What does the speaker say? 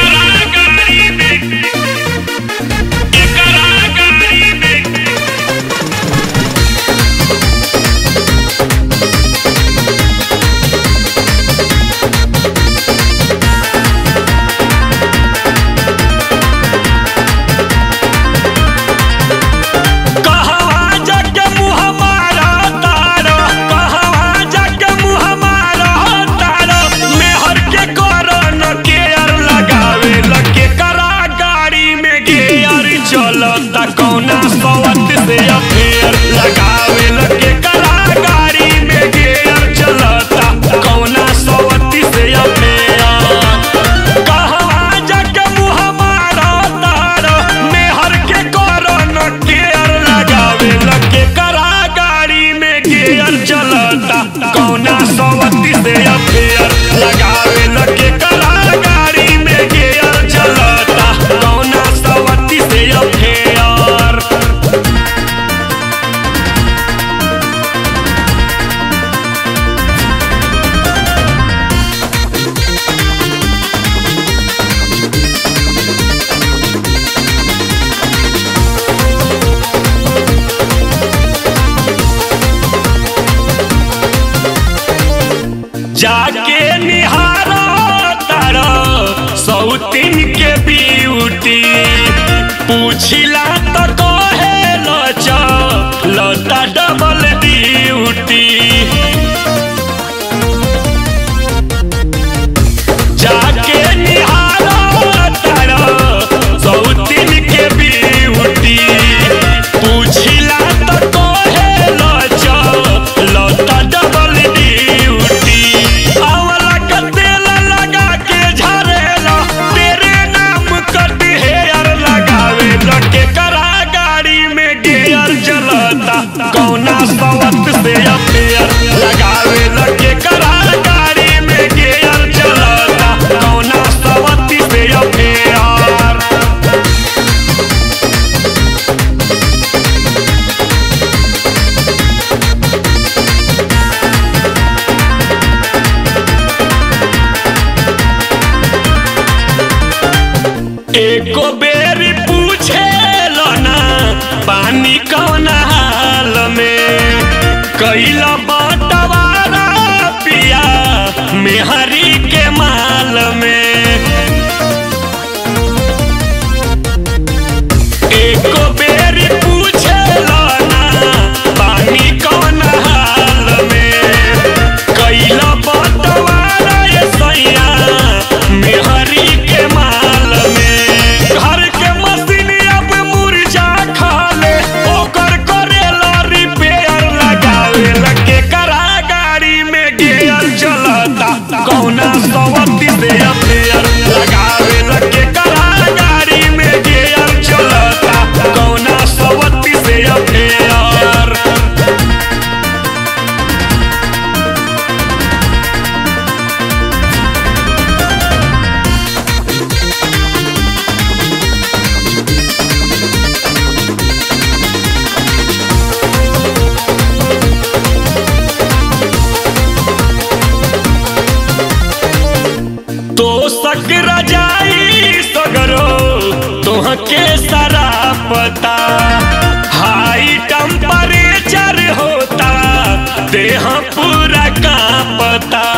कहवा जाके मुँह मारा तारो कहवा जाके मुँह मारा तारो मेहर के करन केयर लगावे लगे करा गाड़ी में गेयर चलता कौना सवत से अफेयर लगावे लगे करा गाड़ी में गेयर चलता कौना सवत से अफेयर कहवा जाके मुँह मारा तारो मेहर के करन केयर लगावे लगे करा गाड़ी में गेयर चलता कौना सवती से अफेयर लगावे लगे करा गाड़ी में गेयर चलता कौना सवती से अफेयर जाके निहारा तारा सौतीन के ब्यूटी पूछिला तो कहे लच लता डबल ड्यूटी जाके निहारा तारा सौतीन के ब्यूटी पूछिला तो कहे लच लता डबल ड्यूटी आवला का तेल लगा के झरेला तेरे नाम कट हेयर लगावे लगे करा गाड़ी में गेयर चलता कौना सवत से अफेयर लगावे लगे करा गाड़ी में गेयर चलता कौना सवत से अफेयर एको बेर पूछे ना पानी कौन हाल में कैला बंटवारा पिया मेहरी के माल में एको बेर पूछे ना पानी कौन हाल में कैला बंटवारा ये सैया मेहरी के माल में घर के मशीन अब मुर्जा खाले ओकर करेला रिपेयर लगावे लगे करा गाड़ी में गेयर चलता कौना सवती से अफेयर लगावे लगे करा गाड़ी में गेयर चलता कौना सवती से अफेयर तो सक रजाई सगरो तुहके सारा पता हाई टेम्परेचर होता देह पूरा कांपता